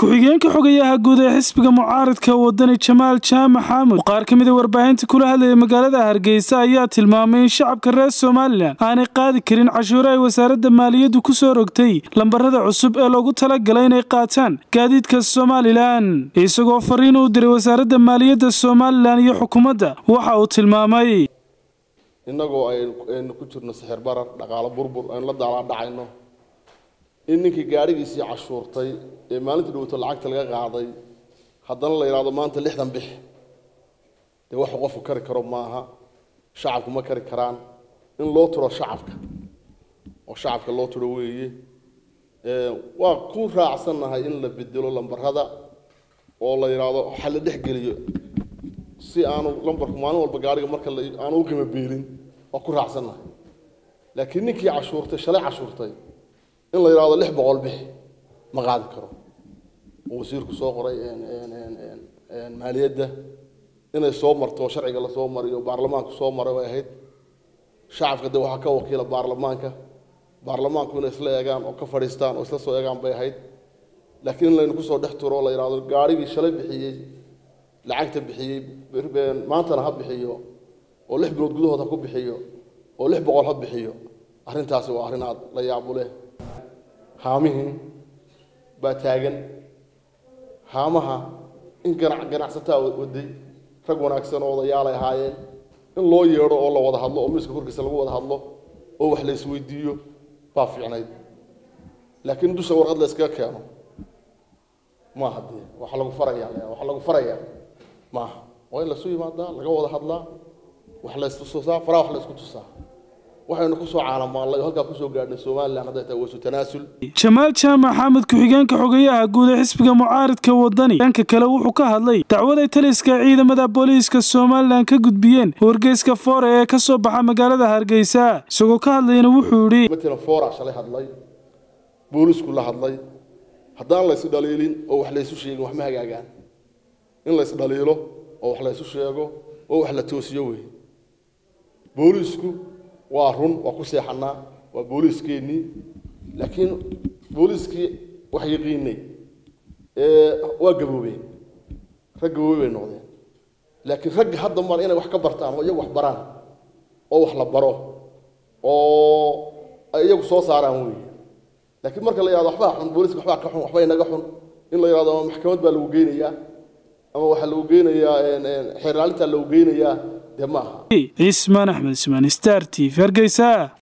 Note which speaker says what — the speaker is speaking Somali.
Speaker 1: ku-xigeenka xogayaha guud ee xisbiga mucaaradka wadani jamaal jaamac xaamud oo qaar ka mida warbaahinta kula hadlaya magaalada hargeysa ayaa tilmaamay in shacabka reer somalilan aanay qaadi karin cashuure ay wasaaradda maaliyaddu ku soo rogtay lambarada cusub ee loogu talagalay inay qaataan gaadiidka somalilan isagoo fariin u diray wasaaradda maaliyadda somalilan iyo xukuumadda waxa uu tilmaamay
Speaker 2: innagoo aynu ku jirno sixir barar dhaqaalo burbur aynu la daalaa dhacayno in ninkii gaadhigiisii cashuurtay ee maalintii dhowto lacagta laga qaaday haddana la yidhahdo maanta lixdan bix dee waxu qofku kari karo maaha shacabku ma kari karaan in loo turo shacabka oo shacabka loo turo weeye waa ku raacsannahay in la bedelo lambarada oo la yidhaahdo waxa la dhex geliyo si aanu lambarku maalin walba gaadhiga marka aanu u qiimo beelin waa ku raacsannahay laakiin ninkii cashuurtay shalay cashuurtay in la yidhahdo lix boqol bix ma qaadi karo oo wasiirku soo qoray maaliyadda inay soo marto sharciga lasoo mariyo baarlamaanku soo maray way ahayd shacabka de waxaa ka wakiila baarlamaanka baarlamaanku inay isla eegaan oo ka fadhiistaan oo isla soo eegaan bay ahayd laakiin in laynu kusoo dhex turo oo la yidhahdo gaarhigii shalay bixiyey lacagta bixiyey maantana ha bixiyo oo lix bilood gudahood ha ku bixiyo oo lix boqol ha bixiyo arrintaasi waa arrin aad la yaabu leh haamihii baa taagan haamaha in ganac ganacsataa waday rag wanaagsan oo odayaalay ahaayeen in loo yeedho oo la wada hadlo oo miiska korkiisa lagu wada hadlo oo wax la isweydiiyo baa fiicnayd laakiin dusha warqad la iskaga keeno maaha dee waxa lagu farayaa waxa lagu farayaa maaha waa in lasu yimaadaa laga wada hadlaa wax la istusaa faraha wax la isku tusaa waxaynu kusoo caalamaallay oo halkaa kusoo gaadhnay somalilan hadday tahay wasu tanaasul
Speaker 1: jamaal jaamac xamed ku-xigeenka xogayaha guud ee xisbiga mucaaridka wadani dhanka kale wuxuu ka hadlay dacwaday taliska ciidamada booliiska somalilan ka gudbiyeen wargeyska foore ee ka soo baxa magaalada hargeysa isagoo ka hadlayna wuxuu yidhi
Speaker 2: matalan foora shalay hadlay boolisku la hadlay haddaan laysu dhaliilin oo wax laysu sheegin wax ma hagaagaan in lays dhaliilo oo wax laysu sheego oo wax la toosiyo wey booliisku waa run waa ku seexanaa waa booliiskeennii laakiin booliiskii wax yaqiinay waa gaboobeen rag gaboobey bay noqdeen laakiin ragga hadda mar inay wax ka bartaan oo iyagu wax baraan oo wax la baro oo ay iyagu soo saaraan wey laakiin marka la yihahdo waxbaa xun booliiska waxbaa ka xun waxba inaga xun in la yihahdo ama maxkamad baa lagu geynayaa ama waxaa lagu geynayaa xeerlaalintaa lagu geynayaa dee ma aha
Speaker 1: cismaan axmed ismaan star t v hargeysa